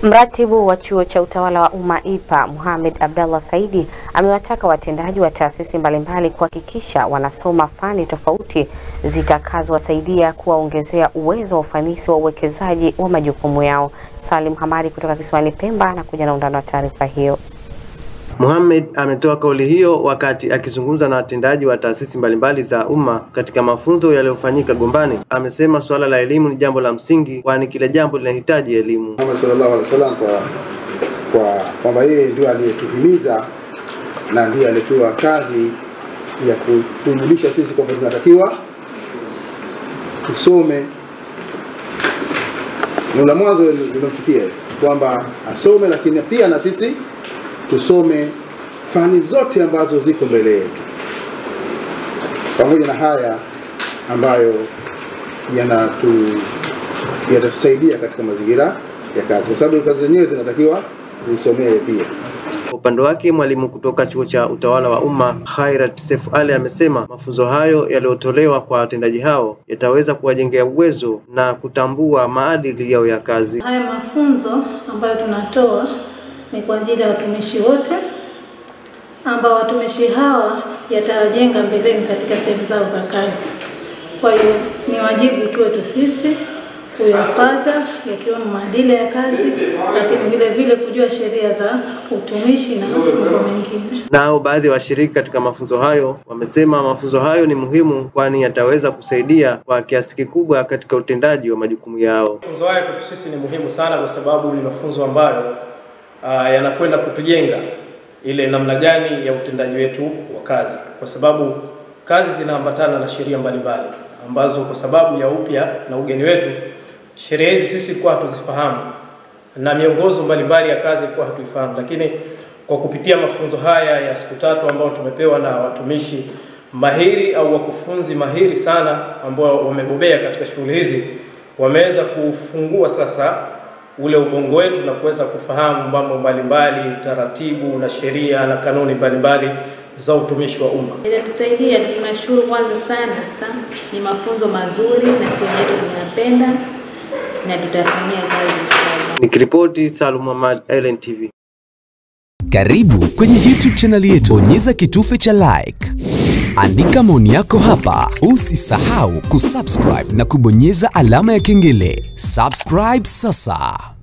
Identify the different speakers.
Speaker 1: Mratibu wa chuo cha utawala wa umma IPA Mohamed Abdallah Saidi amewataka watendaji wa taasisi mbalimbali kuhakikisha wanasoma fani tofauti zitakazowasaidia kuwaongezea uwezo wa ufanisi wa uwekezaji wa majukumu yao. Salim Hamadi kutoka kisiwani Pemba anakuja na undani wa taarifa hiyo.
Speaker 2: Mohamed ametoa kauli hiyo wakati akizungumza na watendaji wa taasisi mbalimbali za umma katika mafunzo yaliyofanyika Gombani. Amesema suala la elimu ni jambo la msingi, kwani kila jambo linahitaji elimu.
Speaker 3: Muhammad sallallahu alaihi wasallam kwa kwa kwamba yeye ndio aliyetuhimiza na ndiye aliyepewa kazi ya kutujulisha sisi kwamba tunatakiwa tusome. Neno la mwanzo linamfikia kwamba asome, lakini pia na sisi tusome fani zote ambazo ziko mbele yetu, pamoja na haya ambayo yanatu yatatusaidia katika mazingira ya kazi, kwa sababu kazi zenyewe zinatakiwa zisomewe pia.
Speaker 2: Kwa upande wake mwalimu kutoka chuo cha utawala wa umma Khairat Seif Ali amesema mafunzo hayo yaliyotolewa kwa watendaji hao yataweza kuwajengea uwezo na kutambua maadili yao ya kazi.
Speaker 4: Haya mafunzo ambayo tunatoa ni kwa ajili ya watumishi wote ambao watumishi hawa yatawajenga mbeleni katika sehemu zao za kazi. Kwa hiyo ni wajibu tu wetu sisi kuyafuata yakiwemo maadili ya kazi, lakini vile vile kujua sheria za utumishi na mambo mengine.
Speaker 2: Nao baadhi ya washiriki katika mafunzo hayo wamesema mafunzo hayo ni muhimu, kwani yataweza kusaidia kwa kiasi kikubwa katika utendaji wa majukumu yao.
Speaker 5: Mafunzo haya kwetu sisi ni muhimu sana, kwa sababu ni mafunzo ambayo uh, yanakwenda kutujenga ile namna gani ya utendaji wetu wa kazi, kwa sababu kazi zinaambatana na sheria mbalimbali ambazo kwa sababu ya upya na ugeni wetu sheria hizi sisi kwa hatuzifahamu na miongozo mbalimbali ya kazi kwa hatuifahamu, lakini kwa kupitia mafunzo haya ya siku tatu ambao tumepewa na watumishi mahiri au wakufunzi mahiri sana ambao wamebobea katika shughuli hizi, wameweza kufungua sasa ule ubongo wetu na kuweza kufahamu mambo mbalimbali, taratibu na sheria na kanuni mbalimbali za utumishi wa umma.
Speaker 6: Itatusaidia, tunashukuru kwanza sana sana, ni mafunzo mazuri na sisi wenyewe tunayapenda na tutafanyia kazi inshallah.
Speaker 2: Nikiripoti Salum Muhammad, Island TV.
Speaker 7: Karibu kwenye YouTube channel yetu, bonyeza kitufe cha like, andika maoni yako hapa, usisahau kusubscribe na kubonyeza alama ya kengele. Subscribe sasa.